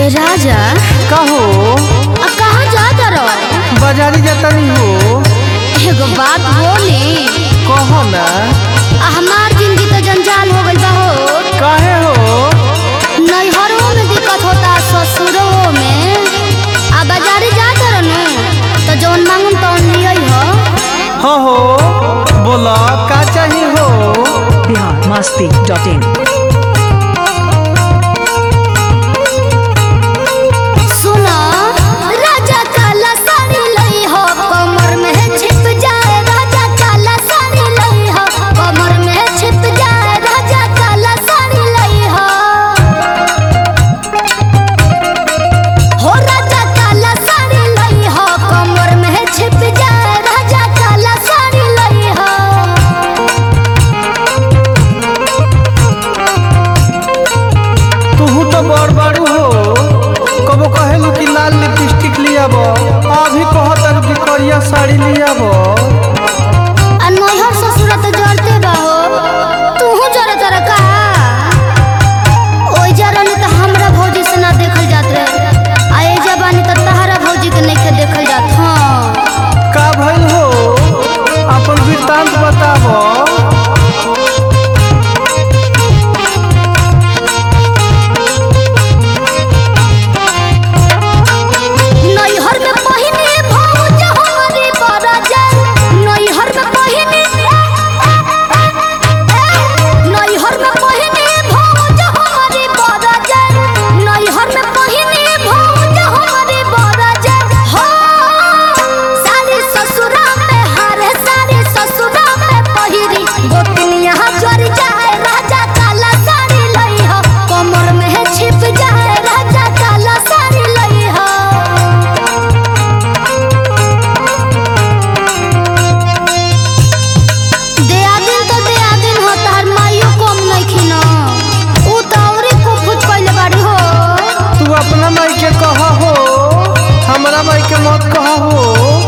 राजा कहो आ कहाँ जाता रहो बाजारी जातनी हो एगो बात बोली कहो ना आ हमार जिंदगी तो जंजाल हो गइल बा हो काहे हो नैहरों में दिक्कत होता ससुरों में आ बाजारे जाता रहनु तो जौन मांगम तौन लियई हो हाँ हो बोला का चाही हो बिहार मस्ती डॉट इन सुनो राजा काला साड़ी लई हो कमर में छिप जाए राजा काला साड़ी लई हो कमर में छिप जाए राजा काला साड़ी लई हो हो राजा काला साड़ी लई हो कमर में छिप जाए राजा काला साड़ी लई हो तू तो बड़ बड़ू हो कबो कहेलू कि लाल लिपस्टिक लियाब अभी कहत कि करिया साड़ी लियाब आ नैहर ससुर तो जरते बा हो तूहू जरे जरे का ओइ जरनी तो हमरा भौजी से ना देखल जात रहे आ ए जबानी तो तहरा भौजी के नइखे देखल जात हाँ का भइल हो अपन वृत्तांत बताब नैहर में पहिने भौज हमारी बरजल नैहर में पहिने नैहर में पहिने भौज हमारी बरजल नैहर में पहिने भौज हमारी बरजल हो सारी ससुरा में हारे सारी ससुरा में पहिरी गोतनिया जर जाए राजा काला साड़ी लई हो कमर में छिप जाए राजा काला साड़ी लई हो दया दिन तो दया दिन हो तार माइयो कम नइखी न ऊ तो औरी कुफुत कइले बाड़ी हो तू अपना माई के कह हो हमरा माई के मत कह हो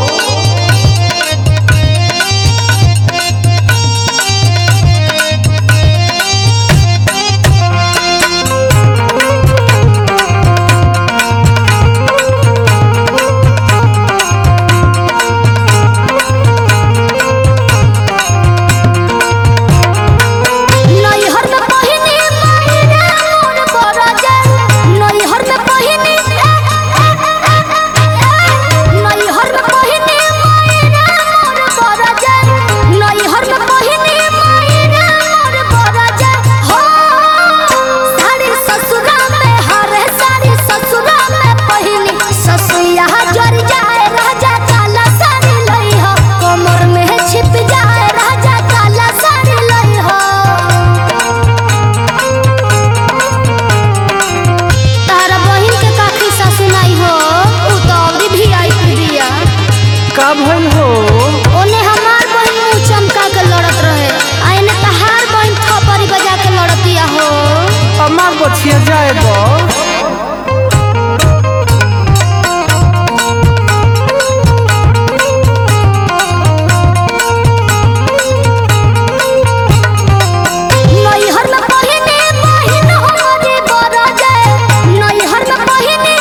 नैहर में पहिने महिना मोर बरजल नैहर में पहिने नैहर में पहिने महिना मोर बरजल नैहर में पहिने महिना मोर बरजल हो सारी ससुरा में हरे सारी ससुरा में पहिनी ससुया जर जाए राजा काला साड़ी लई हो कमर में छिप जाए राजा काला साड़ी लई हो तारा बहिन के काखी सासु नहीं हो ऊ तो अवधि भी आई दिया का भइल हो ओने हमार बहिन मुंह चमका के लड़त रहे आ एने तहार बहिन थपरी बजा के लड़तिया हो अमार बछिया जाए बा नैहर में पहिने बहिन हमारे बरजे नैहर में पहिने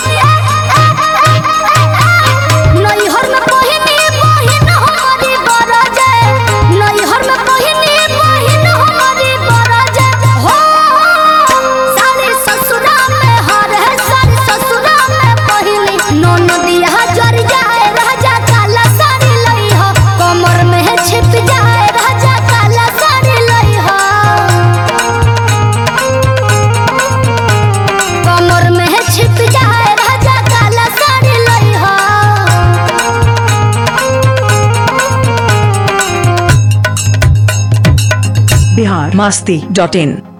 नैहर में पहिने बहिन हमारे बरजे नैहर में पहिने बहिन हमारे बरजे हो सारे ससुरा में हर है सारे ससुरा में पहिने ननदिया जर जाए राजा काला साड़ी लई हो कमर में छिप जाए राजा काला साड़ी लई हो कमर में छिप जाए राजा काला साड़ी लई हो बिहार मस्ती डॉट इन